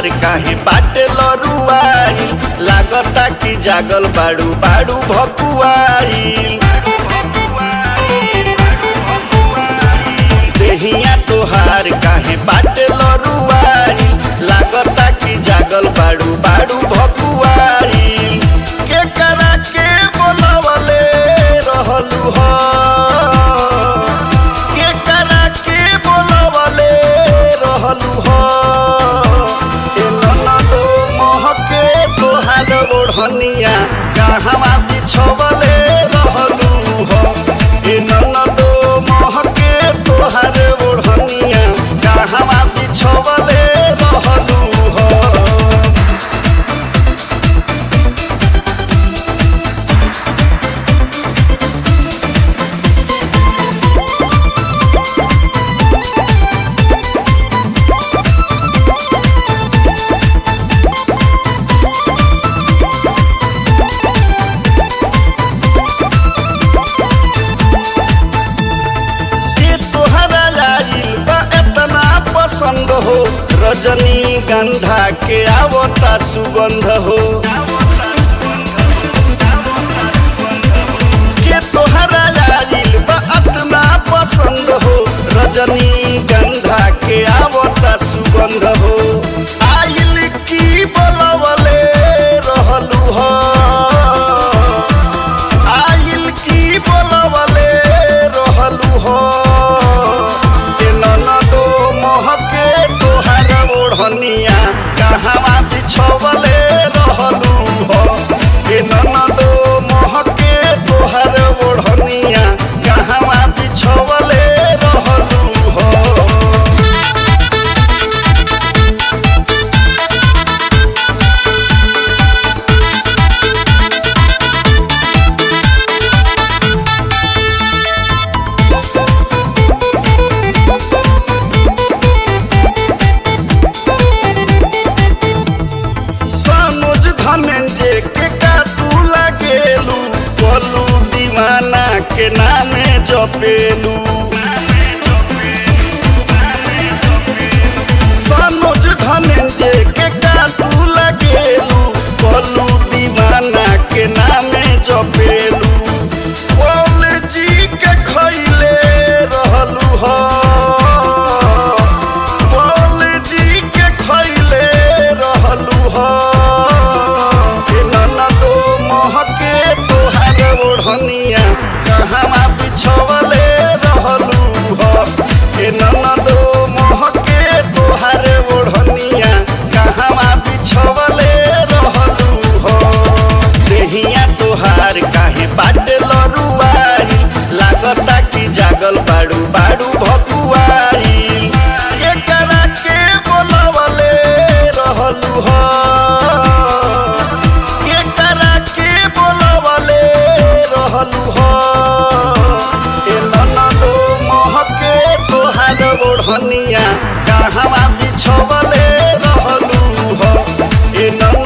तोहार काहे बाटे लरुआई लागता कि जागल बाड़ू बाड़ू भकुआई देहिया तोहार काहे बाटे लरुआई लागता कि जागल बाड़ू बाड़ू भकुआई के करा के बोलावले रहलू हो के करा के बोलावले रहलू हो ए ननदो महके तोहार ओढ़निया कहवा बिछवले रहलू हो ए ननदो महके तोहार ओढ़निया कहवा बिछवले रहलू हो ये तोहरा आइल बा एतना पसंद हो रजनी गंधा के आवता सुगंध हो के तोहरा आइल बा एतना पसंद हो रजनी गंधा के आवता सुगंध हो आइल की बोलवले रहलू हो आइल की बोलवले रहलू हो ए ननदो महके तोहार ओढ़निया कहवा बिछवले रहलू हो ए ननदो महके तोहार ओढ़निया कहवा बिछवले रहलू हो मनोज धनंजय के काटू लगेलू बोलू दीवाना के नामे जपेलू सनोज धनंजय के काटू लगेलू बोलू दीवाना के नामे जपेलू बोल जी के खैले रहलू हो बोल जी के खैले रहलू हो ए ननदो महके तोहार ओढ़निया कहवा बिछवले रहलू हो ए ननदो महके तोहार ओढ़निया कहवा बिछवले रहलू हो देहिया तोहार काहे बाटे लरुआई लागता कि जागल बाड़ू बाड़ू भकुआई के करा के बोलवले रहलू हो के करा के बोलवले रहलू हो ए ननदो महके तोहार ओढ़निया कहवा बिछवले रहलू हो ए नन